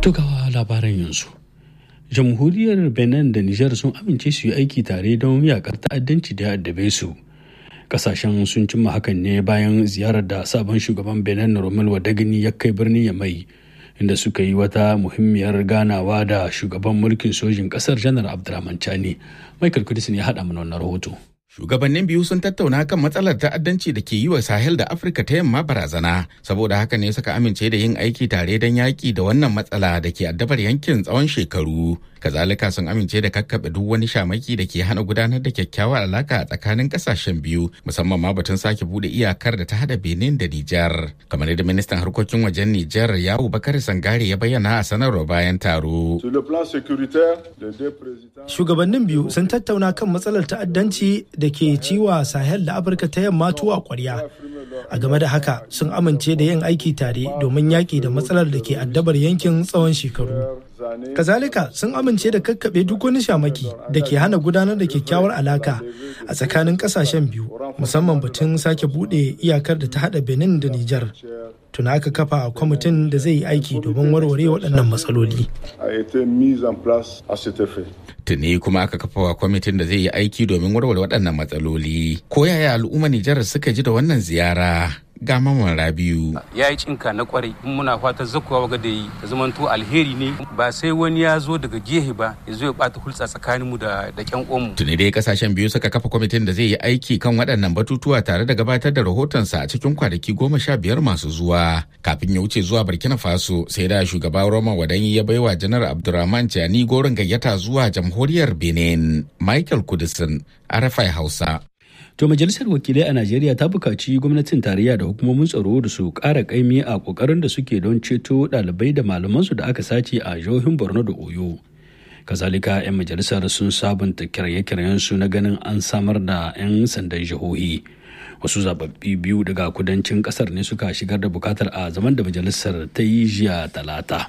Tukawa labaran yanzu. Jamhuriyar Benin da Nijar sun amince su yi aiki tare don yakar ta'addanci da addabe su. Kasashen sun cimma hakan ne bayan ziyarar da sabon shugaban Benin Romel Wadagini ya kai birnin Yamai inda suka yi wata muhimmiyar ganawa da shugaban mulkin sojin kasar Janar Abdurrahman Chani. Michael Kudisin ya haɗa mana wannan rahoto. Shugabannin biyu sun tattauna kan matsalar ta'addanci da ke yi wa Sahel da Afirka ta yamma barazana, saboda haka ne suka amince da yin aiki tare don yaƙi da wannan matsala da ke addabar yankin tsawon shekaru. Kazalika sun amince da kakkaɓe duk wani shamaki da ke hana gudanar da kyakkyawar alaka a tsakanin ƙasashen biyu, musamman ma batun sake buɗe iyakar da ta haɗa Benin da Nijar. Kamar yadda ministan harkokin wajen Nijar Yawu Bakari Sangare ya bayyana a sanarwa bayan taro. Shugabannin biyu sun tattauna kan matsalar ta'addanci da ke ciwa Sahel da Afirka ta yamma tuwa kwarya. A game da haka sun amince da yin aiki tare domin yaƙi da matsalar da ke addabar yankin tsawon shekaru. Kazalika sun amince da kakkaɓe duk wani shamaki da ke hana gudanar da kyakkyawar alaka a tsakanin ƙasashen biyu musamman batun sake buɗe iyakar da ta haɗa Benin da Nijar. Tuna aka kafa kwamitin da zai yi aiki domin warware waɗannan matsaloli. Tuni kuma aka kafa wa kwamitin da zai yi aiki domin warware waɗannan matsaloli. Ko yaya al'umma Nijar suka ji da wannan ziyara? ga maman rabiu ya yi cinka na kwarai in muna fata zakuwa waga da yi ta zamanto alheri ne ba sai wani ya zo daga gehe ba ya zo ya bata hulɗa tsakaninmu da da kyan omu tuni dai kasashen biyu suka kafa kwamitin da zai yi aiki kan waɗannan batutuwa tare da gabatar da rahotonsa a cikin kwanaki goma sha biyar masu zuwa kafin ya wuce zuwa burkina faso sai da shugaba roman wadanyi ya baiwa janar abdurrahman jani gorin gayyata zuwa jamhuriyar benin michael kudisin arafai hausa To majalisar wakilai a Najeriya ta buƙaci gwamnatin tarayya da hukumomin tsaro da su ƙara ƙaimi a ƙoƙarin da suke don ceto ɗalibai da malamansu da aka sace a jihohin Borno da Oyo. Kazalika 'yan majalisar sun sabunta kirye-kiryensu na ganin an samar da 'yan sandan jihohi. Wasu zababbi biyu daga kudancin ƙasar ne suka shigar da bukatar a zaman da majalisar ta yi jiya talata.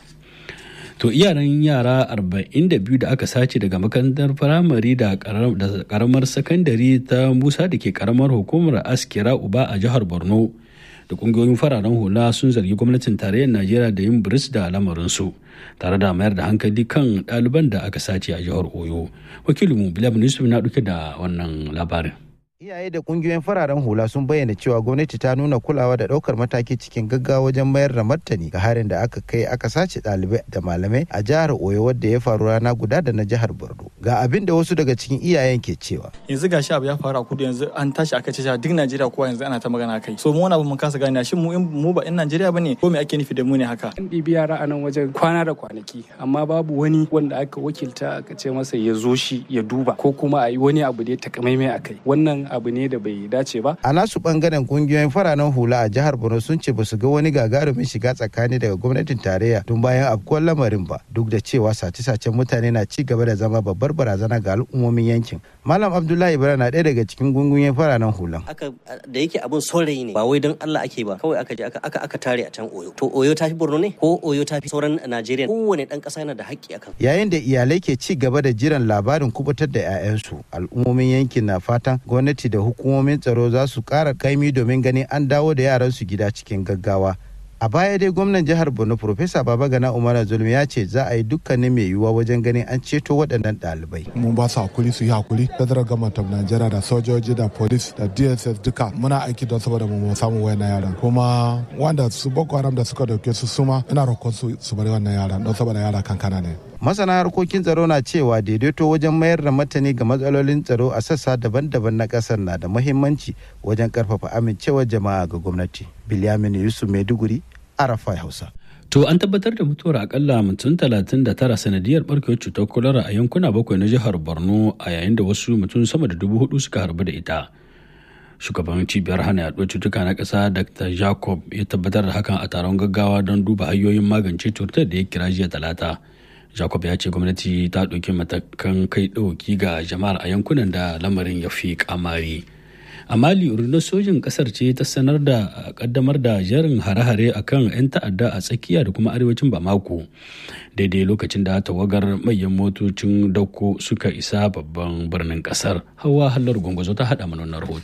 to iyaran yara 42 da aka sace daga makarantar firamare da karamar sakandare ta musa da ke karamar hukumar askira uba a jihar borno da kungiyoyin fararen hula sun zargi gwamnatin tarayyar najeriya da yin biris da lamarinsu tare da mayar da hankali kan ɗaliban da aka sace a jihar oyo wakilinmu bilal yusuf na ɗauke da wannan labarin Iyaye da kungiyoyin fararen hula sun bayyana cewa gwamnati ta nuna kulawa da ɗaukar mataki cikin gaggawa wajen mayar da martani ga harin da aka kai aka sace ɗalibai da malamai a jihar Oyo wadda ya faru rana guda da na jihar Borno. Ga abin da wasu daga cikin iyayen ke cewa. Yanzu gashi abu ya faru a kudu yanzu an tashi aka ce duk Najeriya kowa yanzu ana ta magana kai. So mu wani abu mun kasa gane shin mu mu ba in Najeriya bane ko me ake nufi da mu ne haka. An ɗibi yara a nan wajen kwana da kwanaki amma babu wani wanda aka wakilta aka ce masa ya zo shi ya duba ko kuma a yi wani abu da ya takamaimai a kai. Wannan abu ne da bai dace ba. A nasu bangaren kungiyoyin fararen hula a jihar Borno sun ce basu ga wani gagarumin shiga tsakani daga gwamnatin tarayya tun bayan afkuwar lamarin ba duk da cewa sace-sacen mutane na ci gaba da zama babbar barazana ga al'ummomin yankin. Malam Abdullahi Ibrahim na ɗaya daga cikin kungiyoyin fararen hulan. Aka da yake abun saurayi ne ba wai don Allah ake ba kawai aka je aka aka tare a can Oyo. To Oyo ta fi Borno ne ko Oyo ta fi sauran Najeriya kowane ɗan ƙasa yana da haƙƙi akan. Yayin da iyalai ke ci gaba da jiran labarin kubutar da 'ya'yansu al'ummomin yankin na fatan gwamnati da hukumomin tsaro za su ƙara kaimi domin ganin an dawo da yaransu gida cikin gaggawa. A baya dai gwamnan jihar Borno Profesa Babagana Umar Zulmi ya ce za a yi dukkanin mai yiwuwa wajen ganin an ceto waɗannan ɗalibai. Mun ba su hakuri su yi hakuri. Federal Government of Nigeria da sojoji da police da DSS duka muna aiki don saboda mu samu wayannan yaran. Kuma wanda su Boko Haram da suka dauke su suma ina roƙon su su bari wannan yaran don saboda yara kankana ne. Masana harkokin tsaro na cewa daidaito wajen mayar da matani ga matsalolin tsaro a sassa daban-daban na ƙasar na da muhimmanci wajen ƙarfafa amincewar jama'a ga gwamnati. Bilyamin Yusuf Maiduguri, Arafa Hausa. To an tabbatar da mutuwar akalla mutum 39 sanadiyar barkewar cutar kwalara a yankuna bakwai na jihar Borno a yayin da wasu mutum sama da dubu hudu suka harbu da ita. Shugaban cibiyar hana yaduwar cutuka na ƙasa Dr. Jacob ya tabbatar da hakan a taron gaggawa don duba hanyoyin magance cutar da ya kira jiya talata. Jacob ya ce gwamnati ta ɗauki matakan kai ɗauki ga jama'ar a yankunan da lamarin ya fi kamari. a mali rundunar sojin kasar ce ta sanar da kaddamar da jerin hare-hare a kan 'yan ta'adda a tsakiya da kuma arewacin bamako daidai lokacin da tawagar manyan motocin dauko suka isa babban birnin kasar hawa hallar gwangwazo ta hada mana rahoto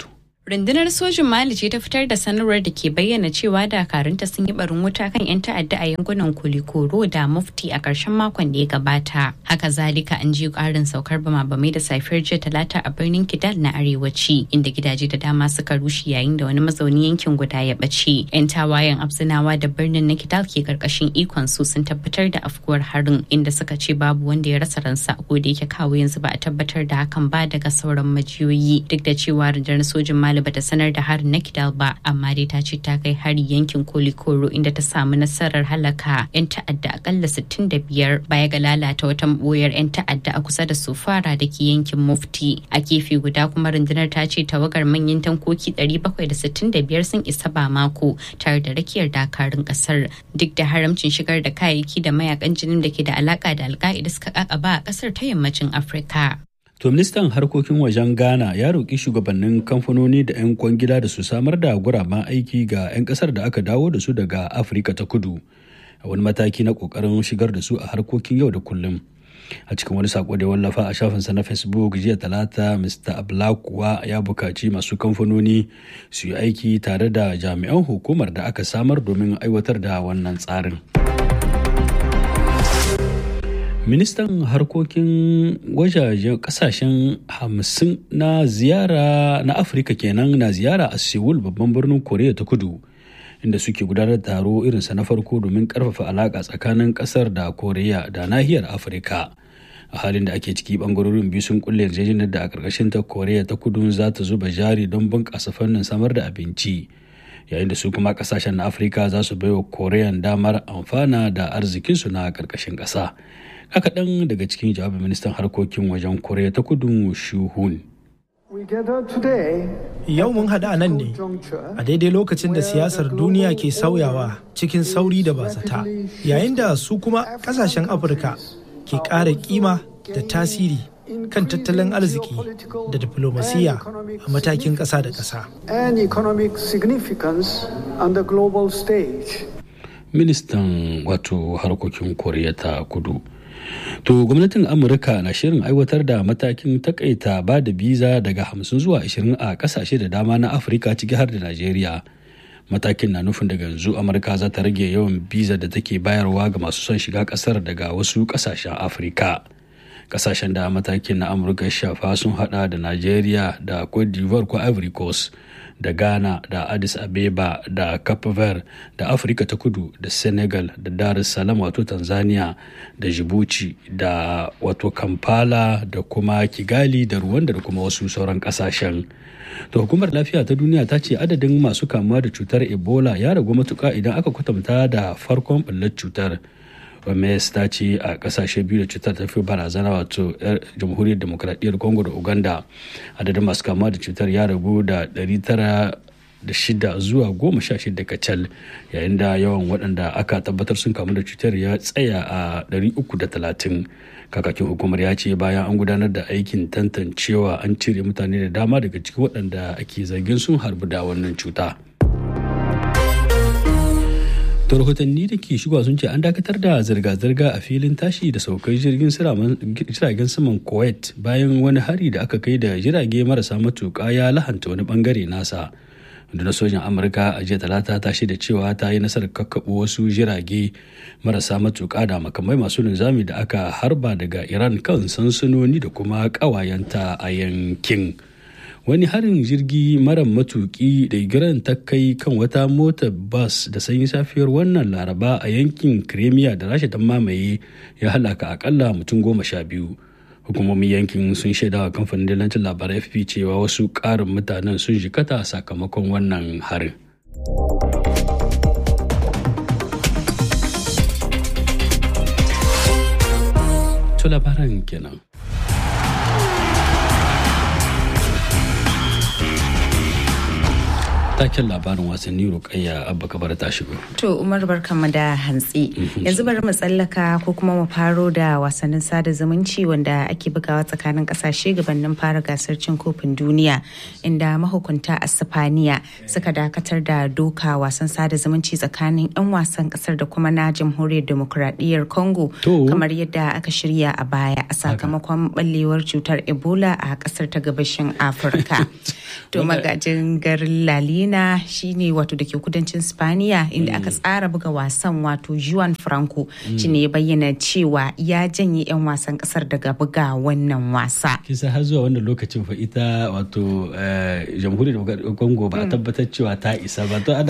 Rundunar sojin Mali ce ta fitar da sanarwar da ke bayyana cewa dakarunta sun yi barin wuta kan 'yan ta'adda a yankunan Kulikoro da Mufti a ƙarshen makon da ya gabata. Haka zalika an ji ƙarin saukar bama-bamai da safiyar jiya talata a birnin Kidal na arewaci inda gidaje da dama suka rushe yayin da wani mazauni yankin guda ya ɓace. 'Yan tawayen Abzinawa da birnin na Kidal ke ƙarƙashin ikon su sun tabbatar da afkuwar harin inda suka ce babu wanda ya rasa ransa ko da yake kawo yanzu ba a tabbatar da hakan ba daga sauran majiyoyi duk da cewa rundunar sojin Mali bata sanar da harin na Kidal ba amma dai ta ce ta kai hari yankin Kolikoro inda ta samu nasarar halaka 'yan ta'adda akalla 65 baya ga lalata wata boyar 'yan ta'adda a kusa da Sofara da ke yankin Mufti. A gefe guda kuma rundunar ta ce tawagar manyan tankoki 765 sun isa ba mako tare da rakiyar dakarun kasar duk da haramcin shigar da kayayyaki da mayakan jinin da ke da alaka da alka'ida suka kakaba a kasar ta yammacin Afirka. To ministan harkokin wajen Ghana ya roƙi shugabannin kamfanoni da 'yan kwangila da su samar da guraben aiki ga 'yan ƙasar da aka dawo da su daga Afirka ta kudu a wani mataki na ƙoƙarin shigar da su a harkokin yau da kullum. A cikin wani sako da wallafa a shafinsa na Facebook jiya talata Mr. kuwa ya bukaci masu kamfanoni su yi aiki tare da jami'an hukumar da aka samar domin aiwatar da wannan tsarin. ministan harkokin wajajen kasashen hamsin na ziyara na afirka kenan na ziyara a seoul babban birnin koriya ta kudu inda suke gudanar da taro irinsa na farko domin karfafa alaka tsakanin kasar da koriya da nahiyar afirka a halin da ake ciki bangarorin biyu sun kulle yarjejeniyar da a karkashin ta koriya ta kudu za ta zuba jari don bunƙasa fannin samar da abinci yayin da su kuma kasashen na afirka za su baiwa koriyan damar amfana da arzikinsu na karkashin ƙasa kaɗan daga cikin jawabin ministan harkokin wajen koriya ta kudu shuhun Yau mun haɗu a nan ne a daidai lokacin da siyasar duniya ke sauyawa cikin sauri da bazata yayin da su kuma ƙasashen Afirka ke ƙara kima da tasiri kan tattalin arziki da diplomasiya a matakin ƙasa da ƙasa. Ministan wato harkokin Koriya ta kudu. To gwamnatin Amurka na shirin aiwatar da matakin takaita ba da biza daga hamsin zuwa ashirin a kasashe da dama na Afirka ciki har da Najeriya. Matakin na nufin daga yanzu Amurka za ta rage yawan biza da take bayarwa ga masu son shiga kasar daga wasu kasashen Afirka. Kasashen da matakin na Amurka shafa sun hada da Najeriya da Cote d'Ivoire ko Ivory Coast. da ghana da addis abeba da cape verde da afirka ta kudu da senegal da dar es salaam wato tanzania da djibouti da wato kampala da kuma kigali da rwanda da kuma wasu sauran kasashen to hukumar lafiya ta duniya ta ce adadin masu kamuwa da cutar ebola ya ragu matuka idan aka kwatanta da farkon ɓullar cutar oms ta ce a kasashe biyu da cutar ta fi barazana wato jamhuriyar demokradiyyar congo da uganda adadin masu kama da cutar ya ragu da 906 zuwa 16 kacal yayin da yawan waɗanda aka tabbatar sun kamu da cutar ya tsaya a 330 kakakin hukumar ya ce bayan an gudanar da aikin tantancewa an cire mutane da dama daga cikin waɗanda ake zargin sun harbu da wannan cuta. to rahotanni da ke shigowa sun ce an dakatar da zirga-zirga a filin tashi da saukar jirgin jiragen saman kuwait bayan wani hari da aka kai da jirage marasa matuƙa ya lahanta wani bangare nasa na sojan amurka a jiya talata ta da cewa ta yi nasarar kakkaɓo wasu jirage marasa matuƙa da makamai masu linzami da aka harba daga iran kan sansanoni da kuma ƙawayenta a yankin. wani harin jirgi mara matuki da iran ta kai kan wata motar bas da sanyi safiyar wannan laraba a yankin kremiya da rasha ta mamaye ya halaka akalla mutum goma sha biyu hukumomin yankin sun shaida wa kamfanin dalancin labarai fp cewa wasu ƙarin mutanen sun jikata sakamakon wannan harin to labaran kenan taken labarin wasanni rukayya abba kabar ta shigo. To Umar barkanmu da hantsi. Yanzu bari mu tsallaka ko kuma mu faro da wasannin sada zumunci wanda ake bugawa tsakanin kasashe gabanin fara gasar cin kofin duniya inda mahukunta a Sifaniya suka dakatar da doka wasan sada zumunci tsakanin 'yan wasan kasar da kuma na jamhuriyar demokuraɗiyyar Congo kamar yadda aka shirya a baya a sakamakon ɓallewar cutar Ebola a kasar ta gabashin Afirka. to magajin garin lalina shine wato da ke kudancin spaniya inda aka tsara buga wasan wato juan franco shine ya bayyana cewa ya janye 'yan wasan kasar daga buga wannan wasa kisa har zuwa wannan lokacin fa ita wato jamhuriyar congo ba a tabbatar cewa ta isa ba to ana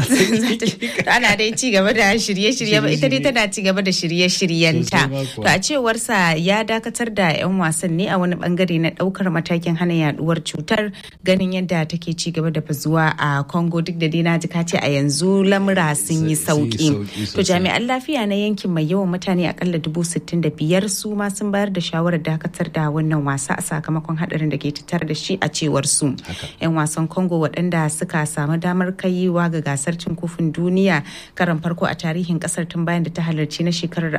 ana dai ci gaba da shirye-shirye ba ita dai tana ci gaba da shirye-shiryenta to a cewarsa ya dakatar da 'yan wasan ne a wani bangare na daukar matakin hana yaduwar cutar ganin yadda take ci gaba da bazuwa a congo duk da dai na ji kace a yanzu lamura sun yi sauki to jami'an lafiya na yankin mai yawan mutane akalla dubu sittin da biyar su ma sun bayar da shawarar dakatar da wannan wasa a sakamakon hadarin da ke tattare da shi a cewar su 'yan wasan congo waɗanda suka samu damar kaiwa ga gasar cin kofin duniya karan farko a tarihin kasar tun bayan da ta halarci na shekarar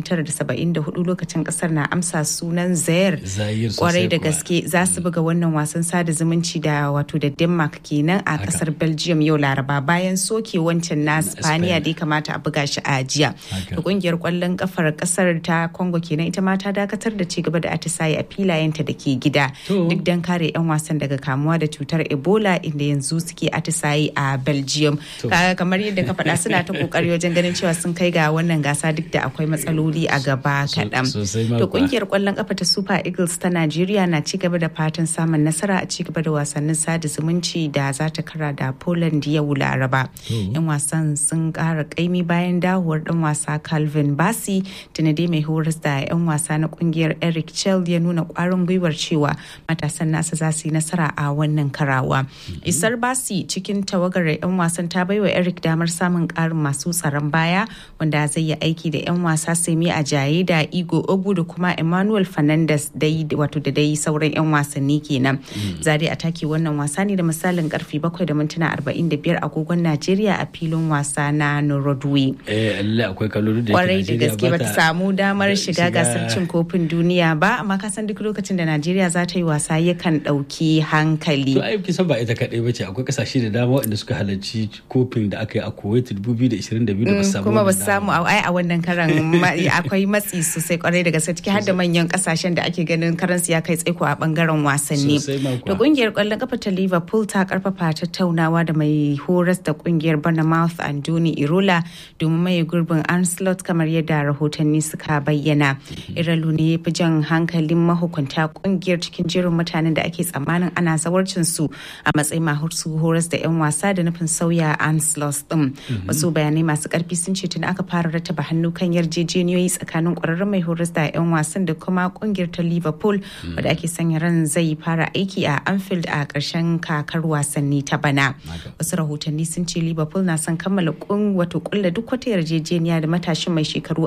1974 lokacin kasar na amsa sunan zaire kwarai da gaske za su buga wannan wasan sada zumunci da wato da denmark kenan a kasar belgium yau laraba bayan soke wancan na spaniya da ya kamata a buga shi a jiya da kungiyar kwallon kafar kasar ta congo kenan ita ma ta dakatar da ci gaba da atisaye a filayenta da ke gida duk don kare 'yan wasan daga kamuwa da cutar ebola inda yanzu suke atisaye a belgium kamar yadda ka faɗa suna ta kokari wajen ganin cewa sun kai ga wannan gasa duk da akwai matsaloli a gaba kaɗan to kungiyar kwallon kafa ta super eagles ta najeriya na ci gaba da fatan samun nasara a ci gaba da wasannin sada zumunci da za ta kara da poland yau laraba yan wasan sun kara kaimi bayan dawowar dan wasa calvin basi dai mai horas da yan wasa na kungiyar eric chell ya nuna kwarin gwiwar cewa matasan nasa za su yi nasara a wannan karawa isar basi cikin tawagar yan wasan ta baiwa eric damar samun karin masu tsaron baya wanda zai yi aiki da yan wasa semi a jaye da igo ogu da kuma emmanuel fernandez dai wato da dai sauran yan wasanni kenan zade a take wannan wasa ne da misalin karfe 7 da mintuna 45 agogon najeriya a filin wasa na norodwe eh akwai kallo da kwarai da gaske bata samu damar shiga gasar cin kofin duniya ba amma ka san duk lokacin da najeriya za ta yi wasa yakan dauki hankali to ai kisan ba ita kadai bace akwai kasashe da dama waɗanda suka halarci kofin da aka yi a kuwait 2022 da ba samu kuma ba samu ai a wannan karan akwai matsi sosai kwarai da gaske ciki har da manyan kasashen da ake ganin karansu ya kai tsaiko a bangaren wasanni da kungiyar kwallon kafa ta liverpool ta karfafa tattaunawa da mai horas da kungiyar bournemouth andoni irola domin maye gurbin anslot kamar yadda rahotanni suka bayyana iralu ne fi jan hankalin mahukunta kungiyar cikin jerin mutanen da ake tsammanin ana zawarcin su a matsayin masu horas da 'yan wasa da nufin sauya anslot din wasu bayanai masu karfi sun ce tun aka fara rattaba hannu kan yarjejeniyoyi tsakanin kwararren mai horas da 'yan wasan da kuma kungiyar ta liverpool wadda ake sanya ran zai fara aiki a anfield a ƙarshen kakar wasanni ta bana wasu rahotanni sun ce liverpool na son kammala kun wato kulla duk wata yarjejeniya da matashin mai shekaru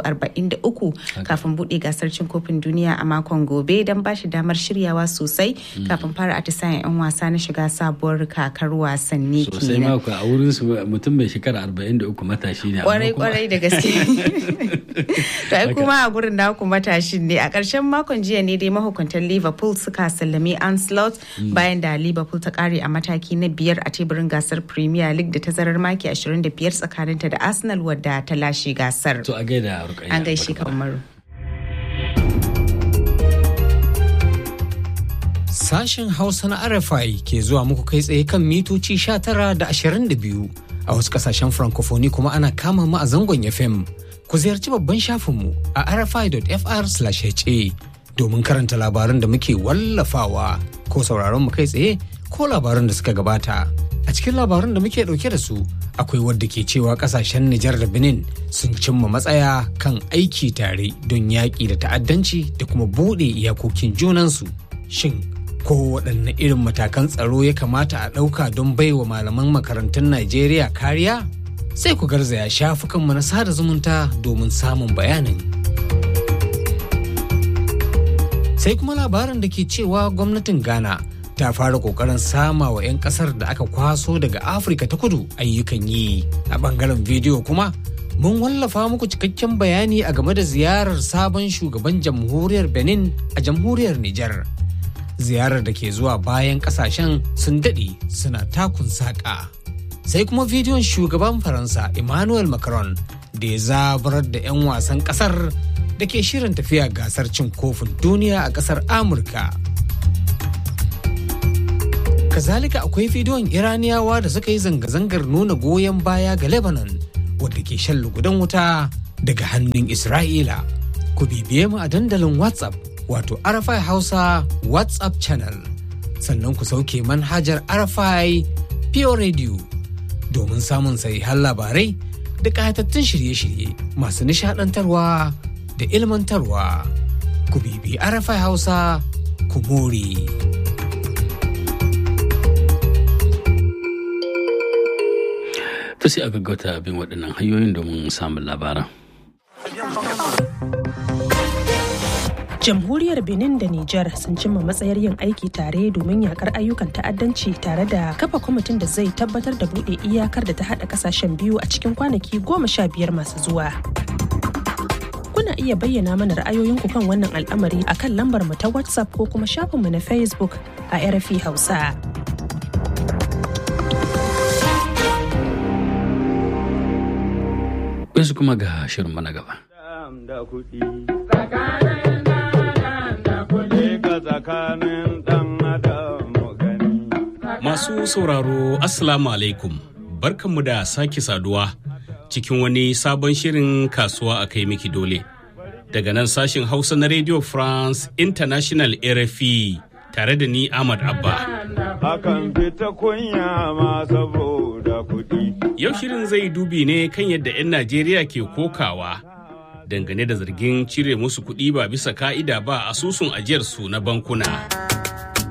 43 kafin buɗe gasar cin kofin duniya a makon gobe don ba shi damar shiryawa sosai kafin fara atisayen 'yan wasa na shiga sabuwar kakar wasanni sosai mako a wurin su mutum mai shekara 43 matashi ne kwarai kwarai da gaske to ai kuma a gurin naku matashin ne a ƙarshen makon jiya ne dai mahukuntan liverpool suka sallami anslot bayan da liverpool ta kare a mataki na biyar a teburin gasar premier league da tazarar maki 25 tsakaninta da arsenal wadda ta lashe gasar to a gaida an gaishe kamar Sashen Hausa na RFI ke zuwa muku kai tsaye kan mitoci 19 da 22 a wasu kasashen francophonie kuma ana kama mu a zangon FM. Ku ziyarci babban shafinmu a rfi.fr/ha domin karanta labaran da muke wallafawa ko sauraron mu kai tsaye ko labaran da suka gabata. A cikin labaran da muke dauke da su akwai wadda ke cewa kasashen Nijar da Benin sun cimma matsaya kan aiki tare don yaƙi da ta'addanci da kuma buɗe iyakokin junansu. Shin ko waɗanne irin matakan tsaro ya kamata a ɗauka don baiwa malaman makarantun Najeriya kariya? Sai ku garzaya shafukanmu na sada zumunta domin samun bayanin. Sai kuma labarin da ke cewa gwamnatin Ghana ta fara ƙoƙarin sama wa 'yan ƙasar da aka kwaso daga Afirka ta kudu ayyukan yi. A ɓangaren bidiyo kuma mun wallafa muku cikakken bayani a game da ziyarar sabon shugaban jamhuriyar Benin a jamhuriyar Nijar. ziyarar da ke zuwa bayan kasashen sun daɗe suna takun saƙa. Sai kuma bidiyon shugaban Faransa Emmanuel Macron da ya zabarar da 'yan wasan ƙasar da ke shirin tafiya gasar cin kofin duniya a ƙasar Amurka. Kazalika akwai bidiyon Iraniyawa da suka yi zanga-zangar nuna goyon baya ga Lebanon wadda ke shan lugudan wuta daga hannun Isra'ila. Ku bibiye mu a dandalin WhatsApp wato Arafai Hausa WhatsApp channel. Sannan ku sauke manhajar Arafai Pure Radio domin samun sahihan labarai da ƙayatattun shirye-shirye masu nishaɗantarwa da ilmantarwa. Ku bibi Arafai Hausa ku more. ta sai a gaggauta bin waɗannan hanyoyin domin samun labaran. jamhuriyar benin da niger sun cimma matsayar yin aiki tare domin yakar ayyukan ta'addanci tare da kafa kwamitin da zai tabbatar da buɗe iyakar da ta haɗa ƙasashen biyu a cikin kwanaki goma sha biyar masu zuwa kuna iya bayyana mana ra'ayoyinku kan wannan al'amari a kan lambar mu ta whatsapp ko kuma shafinmu na facebook a rfi hausa Yanzu kuma ga shirin mana gaba. Masu sauraro Assalamu alaikum barkanmu da sake saduwa cikin wani sabon shirin kasuwa a kai miki dole. Daga nan sashin Hausa na Radio France International RFI tare da ni Ahmad Abba. Akan fita kunya ma saboda kuɗi. Yau shirin zai dubi ne kan yadda 'yan Najeriya ke kokawa dangane da zargin cire musu kuɗi ba bisa ka'ida ba asusun ajiyarsu na bankuna.